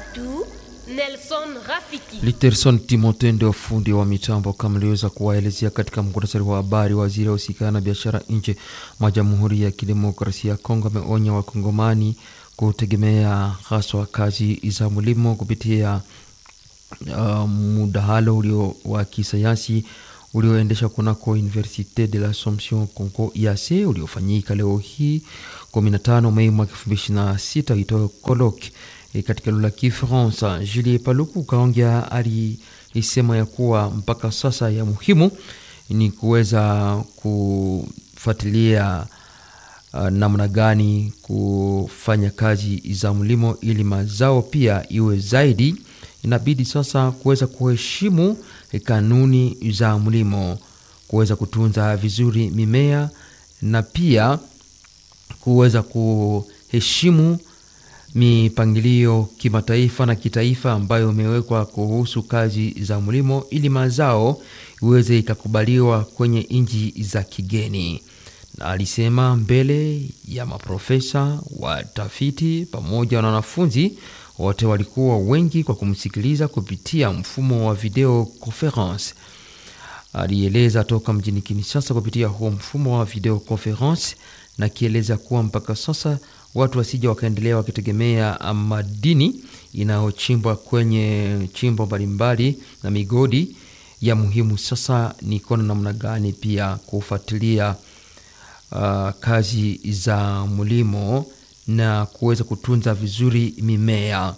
Tatu, Nelson Rafiki. Literson Timote ndio fundi wa mitambo kama aliweza kuwaelezea katika muktasari wa habari. Waziri wa usikana na biashara nje mwa Jamhuri ya Kidemokrasia ya Kongo ameonya wakongomani kutegemea haswa kazi za mlimo kupitia uh, mdahalo ulio wa kisayansi ulioendesha kunako Universite de l'Assomption Congo IAC uliofanyika leo hii 15 Mei mwaka 2026 uitao colloque e, katika lugha ya Kifaransa. Julie Paluku kaongea alisema ya kuwa mpaka sasa ya muhimu ni kuweza kufuatilia uh, namna gani kufanya kazi za mlimo ili mazao pia iwe zaidi. Inabidi sasa kuweza kuheshimu kanuni za mlimo, kuweza kutunza vizuri mimea na pia kuweza kuheshimu mipangilio kimataifa na kitaifa ambayo imewekwa kuhusu kazi za mlimo ili mazao iweze ikakubaliwa kwenye nchi za kigeni. Na alisema mbele ya maprofesa, watafiti pamoja na wanafunzi wote walikuwa wengi kwa kumsikiliza kupitia mfumo wa video conference. Alieleza toka mjini Kinshasa kupitia huo mfumo wa video conference, na kieleza kuwa mpaka sasa watu wasija wakaendelea wakitegemea madini inayochimbwa kwenye chimbo mbalimbali na migodi. Ya muhimu sasa ni kuona namna gani pia kufuatilia uh, kazi za mlimo na kuweza kutunza vizuri mimea.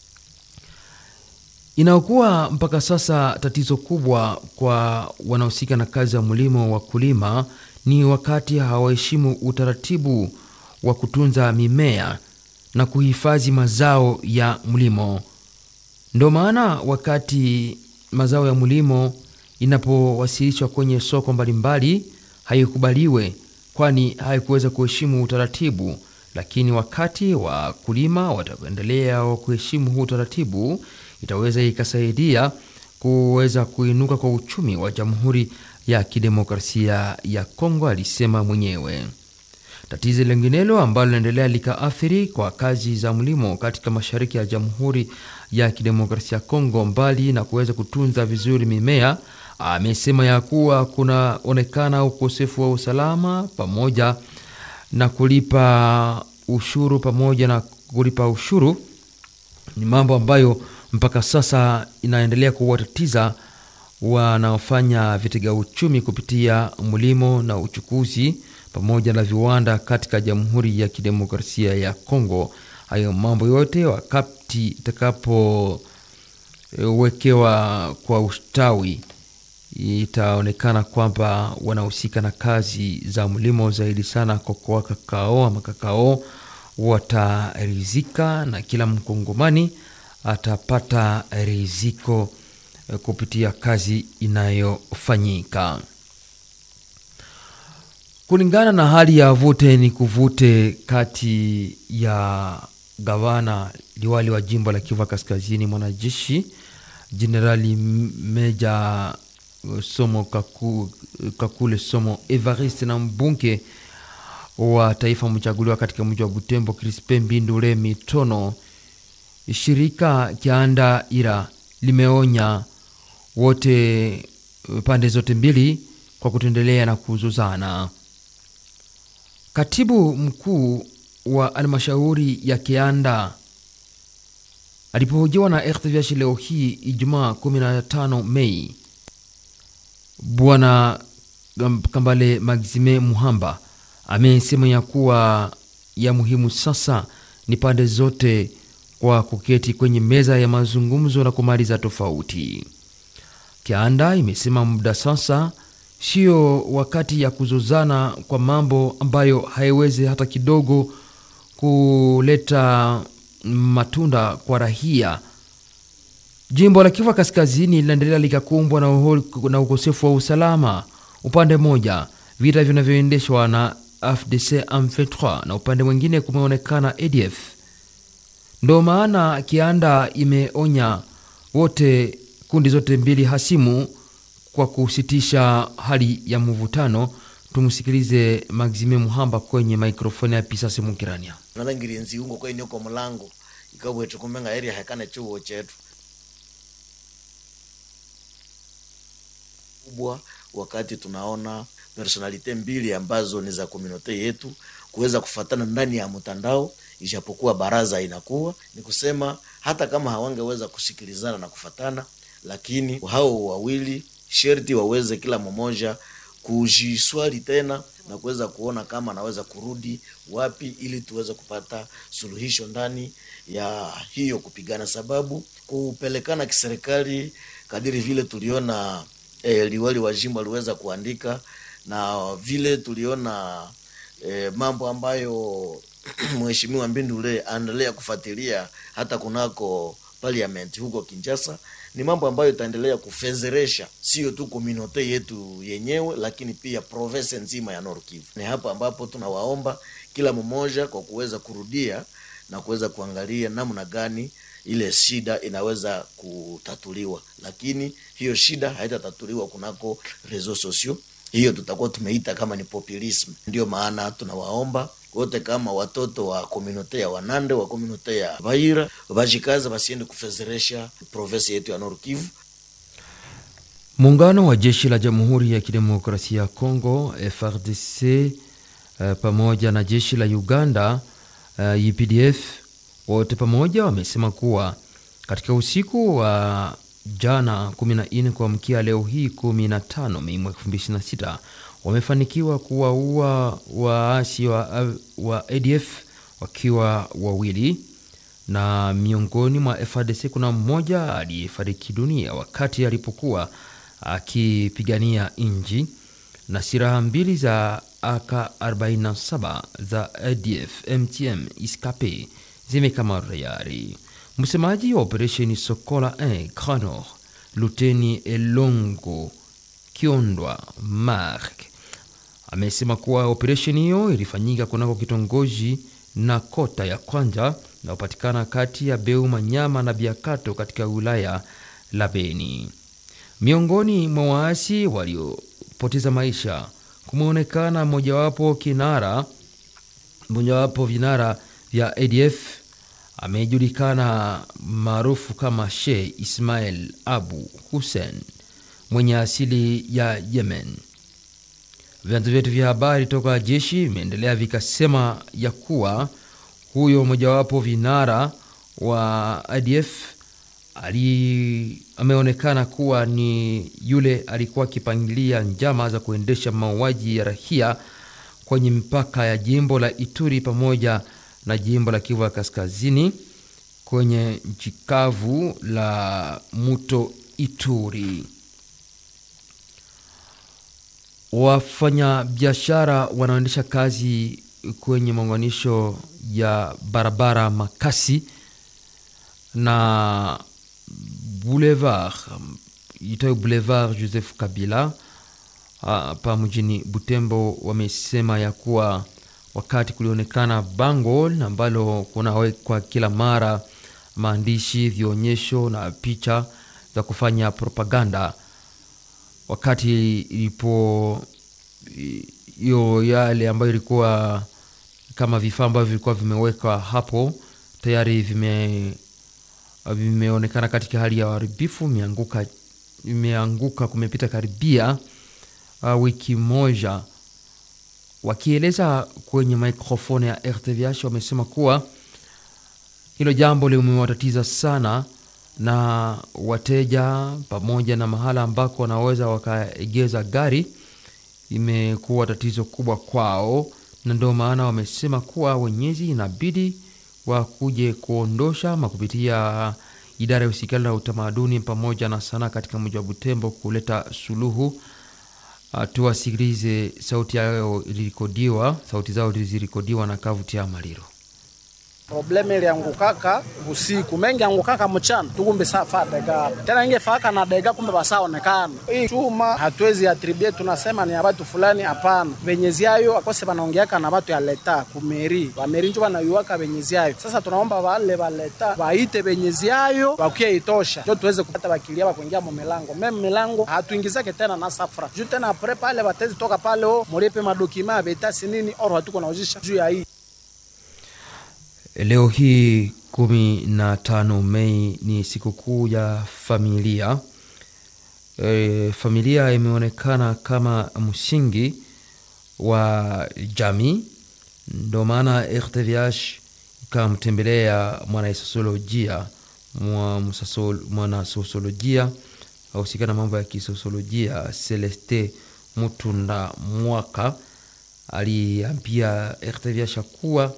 Inayokuwa mpaka sasa tatizo kubwa kwa wanaohusika na kazi ya mlimo, wakulima, ni wakati hawaheshimu utaratibu wa kutunza mimea na kuhifadhi mazao ya mlimo. Ndio maana wakati mazao ya mlimo inapowasilishwa kwenye soko mbalimbali haikubaliwe, kwani haikuweza kuheshimu utaratibu lakini wakati wakulima wataendelea wa kuheshimu huu utaratibu, itaweza ikasaidia kuweza kuinuka kwa uchumi wa Jamhuri ya Kidemokrasia ya Kongo, alisema mwenyewe. Tatizo linginelo ambalo linaendelea likaathiri kwa kazi za mlimo katika mashariki ya Jamhuri ya Kidemokrasia ya Kongo, mbali na kuweza kutunza vizuri mimea, amesema ya kuwa kunaonekana ukosefu wa usalama pamoja na kulipa ushuru pamoja na kulipa ushuru ni mambo ambayo mpaka sasa inaendelea kuwatatiza wanaofanya vitega uchumi kupitia mlimo na uchukuzi pamoja na viwanda katika Jamhuri ya Kidemokrasia ya Kongo. Hayo mambo yote wakati itakapowekewa kwa ustawi itaonekana kwamba wanahusika na kazi za mlimo zaidi sana kokoa kakao ama kakao watarizika, na kila mkongomani atapata riziko kupitia kazi inayofanyika kulingana na hali ya vute ni kuvute kati ya gavana liwali wa jimbo la Kivu Kaskazini, mwanajeshi Jenerali Meja Somo Kaku, Kakule Somo Evariste na mbunge wa taifa mchaguliwa katika mji wa Butembo Crispe Mbindule Mitono. Shirika Kianda Ira limeonya wote pande zote mbili kwa kutendelea na kuzuzana. Katibu mkuu wa halmashauri ya Kianda alipohojiwa na RTVH leo hii Ijumaa 15 Mei Bwana Kambale Maxime Muhamba amesema ya kuwa ya muhimu sasa ni pande zote kwa kuketi kwenye meza ya mazungumzo na kumaliza tofauti. Kianda imesema muda sasa sio wakati ya kuzozana kwa mambo ambayo haiwezi hata kidogo kuleta matunda kwa rahia. Jimbo la Kivu Kaskazini linaendelea likakumbwa na, na ukosefu wa usalama. Upande mmoja vita vinavyoendeshwa na FDC M23 na upande mwingine kumeonekana ADF. Ndio maana Kianda imeonya wote, kundi zote mbili hasimu kwa kusitisha hali ya mvutano. Tumsikilize Maxime Muhamba kwenye mikrofoni ya Pisase Mukirania. nalangirienzi ungo kwa inyoko mlango ikabwetu kumenga area hekane chuo chetu kubwa wakati tunaona personalite mbili ambazo ni za komunote yetu kuweza kufatana ndani ya mtandao, ijapokuwa baraza inakuwa ni kusema hata kama hawangeweza kusikilizana na kufatana, lakini hao wawili sherti waweze kila mmoja kujiswali tena na kuweza kuona kama anaweza kurudi wapi, ili tuweze kupata suluhisho ndani ya hiyo kupigana, sababu kupelekana kiserikali kadiri vile tuliona eh, liwali wa jimbo aliweza kuandika na vile tuliona eh, mambo ambayo mheshimiwa Mbindule anaendelea kufuatilia hata kunako parliament huko Kinshasa, ni mambo ambayo itaendelea kufezeresha sio tu kominote yetu yenyewe, lakini pia province nzima ya Nord Kivu. Ni hapa ambapo tunawaomba kila mmoja kwa kuweza kurudia na kuweza kuangalia namna gani ile shida inaweza kutatuliwa, lakini hiyo shida haitatatuliwa kunako reseaux sociaux. Hiyo tutakuwa tumeita kama ni populism. Ndio maana tunawaomba wote kama watoto wa komunote ya Wanande wa komunote ya Baira bajikaza basiende kufezeresha province yetu ya Nord Kivu. Muungano wa jeshi la Jamhuri ya Kidemokrasia ya Kongo FRDC uh, pamoja na jeshi la Uganda uh, UPDF wote pamoja wamesema kuwa katika usiku wa jana 14 kuamkia leo hii 15 Mei mwaka 2026 wamefanikiwa kuwaua waasi wa, wa ADF wakiwa wawili, na miongoni mwa FARDC kuna mmoja aliyefariki dunia wakati alipokuwa akipigania nchi, na silaha mbili za AK47 za ADF MTM Iskape zimekamatwa tayari. Msemaji wa operesheni Sokola 1 Granor, Luteni Elongo Kiondwa Mark amesema kuwa operesheni hiyo ilifanyika kunako kitongoji na kota ya kwanza inayopatikana kati ya Beu Manyama na Biakato katika wilaya la Beni. Miongoni mwa waasi waliopoteza maisha kumeonekana mojawapo kinara mojawapo vinara vya ADF amejulikana maarufu kama Sheikh Ismail Abu Hussein mwenye asili ya Yemen. Vyanzo vyetu vya habari toka jeshi vimeendelea vikasema ya kuwa huyo mojawapo vinara wa ADF ali ameonekana kuwa ni yule alikuwa akipangilia njama za kuendesha mauaji ya raia kwenye mipaka ya jimbo la Ituri pamoja na jimbo la Kivu ya Kaskazini kwenye nchi kavu la mto Ituri. Wafanyabiashara wanaoendesha kazi kwenye maunganisho ya barabara Makasi na boulevard itayo boulevard Joseph Kabila hapa mjini Butembo wamesema ya kuwa wakati kulionekana bango ambalo kunawekwa kila mara maandishi, vionyesho na picha za kufanya propaganda, wakati ilipo hiyo yale ambayo ilikuwa kama vifaa ambavyo vilikuwa vimewekwa hapo tayari vime vimeonekana katika hali ya uharibifu, imeanguka imeanguka, kumepita karibia uh, wiki moja. Wakieleza kwenye mikrofoni ya RTVH wamesema kuwa hilo jambo limewatatiza sana, na wateja pamoja na mahala ambako wanaweza wakaegeza gari imekuwa tatizo kubwa kwao, na ndio maana wamesema kuwa wenyezi inabidi wakuje kuondosha ama kupitia idara ya usikali na utamaduni pamoja na sanaa katika mji wa Butembo kuleta suluhu. Tuwasikilize sauti yao ilirekodiwa, sauti zao zilirekodiwa na Kavutia Maliro. Probleme iliangukaka usiku mengi angukaka mchana tukumbe safa dega tena inge faka na dega kumbe basaonekana hii chuma hatuwezi atribue tunasema ni abatu fulani hapana benyezi yayo akose banaongeaka na batu ya leta kumeri bameri njo banayuaka benyezi yayo sasa tunaomba wale baleta baite benyezi yayo bakuye itosha njo tuweze kupata bakilia bakuingia mu milango meme milango hatuingizake tena na safra juu tena apre pale batezi toka pale o mulipe madokima ya betasi nini oro hatuko naujisha juu ya hii Leo hii kumi na tano Mei ni sikukuu ya familia. E, familia imeonekana kama msingi wa jamii, ndo maana RTVH ikamtembelea mwanasosiolojia mwanasosiolojia ahusika na mambo ya kisosiolojia Celeste Mutunda Mwaka aliambia RTVH kuwa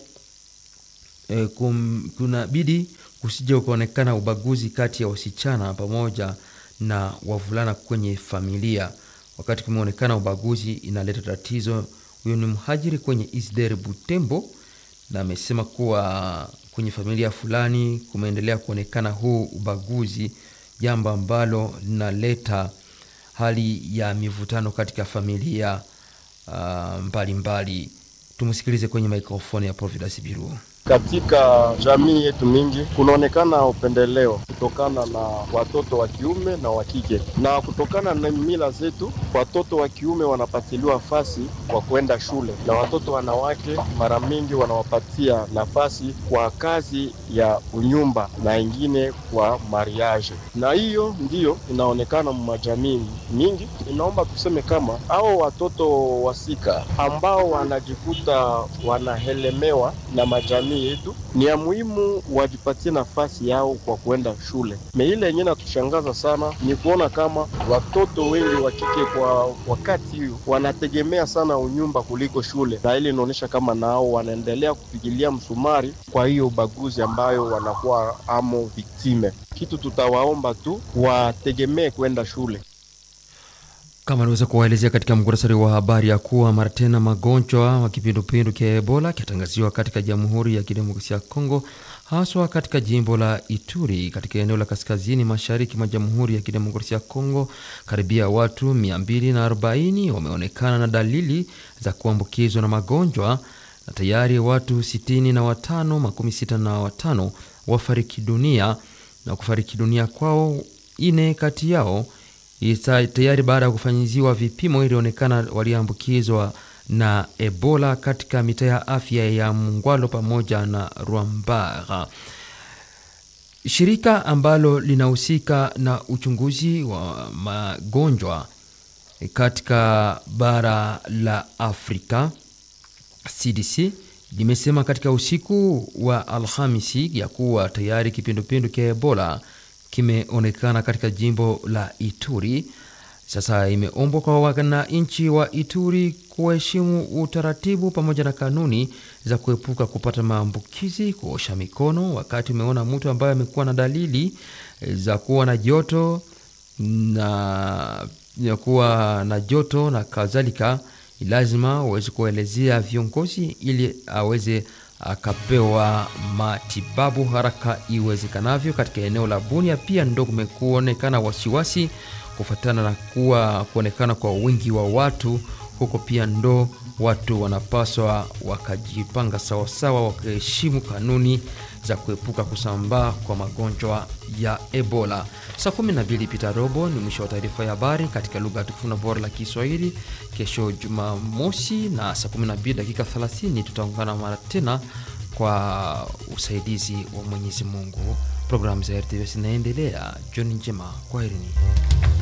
e, kunabidi kusija ukaonekana ubaguzi kati ya wasichana pamoja na wavulana kwenye familia. Wakati kumeonekana ubaguzi inaleta tatizo. Huyo ni mhajiri kwenye Isder Butembo, na amesema kuwa kwenye familia fulani kumeendelea kuonekana huu ubaguzi, jambo ambalo linaleta hali ya mivutano katika familia mbalimbali. Uh, mbali. Tumsikilize kwenye mikrofoni ya Providence Biru. Katika jamii yetu mingi kunaonekana upendeleo kutokana na watoto wa kiume na wa kike, na kutokana na mila zetu, watoto wa kiume wanapatiliwa nafasi kwa kwenda shule na watoto wanawake mara mingi wanawapatia nafasi kwa kazi ya unyumba na ingine kwa mariage, na hiyo ndiyo inaonekana majamii mingi. Inaomba tuseme kama hao watoto wasika ambao wanajikuta wanahelemewa na majamii yetu ni ya muhimu wajipatie nafasi yao kwa kuenda shule. Me ile yenyewe natushangaza sana ni kuona kama watoto wengi wa kike kwa wakati hiyo wanategemea sana unyumba kuliko shule, na ile inaonyesha kama nao wanaendelea kupigilia msumari kwa hiyo ubaguzi ambayo wanakuwa amo viktime. Kitu tutawaomba tu wategemee kwenda shule kama aliweza kuwaelezea katika mkurasari wa habari ya kuwa mara tena magonjwa wa kipindupindu kia Ebola kiatangaziwa katika Jamhuri ya Kidemokrasia ya Kongo, haswa katika jimbo la Ituri katika eneo la kaskazini mashariki mwa Jamhuri ya Kidemokrasia ya Kongo. Karibia watu 240 wameonekana na dalili za kuambukizwa na magonjwa na tayari watu 65 makumi sita na watano wafariki dunia na kufariki dunia kwao, ine kati yao tayari baada ya kufanyiziwa vipimo ilionekana waliambukizwa na Ebola katika mitaa ya afya ya Mungwalo pamoja na Rwambara. Shirika ambalo linahusika na uchunguzi wa magonjwa katika bara la Afrika CDC limesema katika usiku wa Alhamisi ya kuwa tayari kipindupindu cha Ebola kimeonekana katika jimbo la Ituri. Sasa imeombwa kwa wananchi wa Ituri kuheshimu utaratibu pamoja na kanuni za kuepuka kupata maambukizi, kuosha mikono wakati umeona mtu ambaye amekuwa na dalili za kuwa na joto na ya kuwa na joto na kadhalika, lazima uweze kuelezea viongozi ili aweze akapewa matibabu haraka iwezekanavyo. Katika eneo la Bunia pia ndo kumekuonekana wasiwasi kufuatana na kuwa kuonekana kwa wingi wa watu huko, pia ndo watu wanapaswa wakajipanga sawasawa, wakaheshimu kanuni za kuepuka kusambaa kwa magonjwa ya Ebola. Saa 12 pita robo ni mwisho wa taarifa ya habari katika lugha tukufu na bora la Kiswahili. Kesho Jumamosi na saa 12 dakika 30 tutaungana mara tena kwa usaidizi wa Mwenyezi Mungu. Programu za RTV zinaendelea. Jioni njema, kwaherini.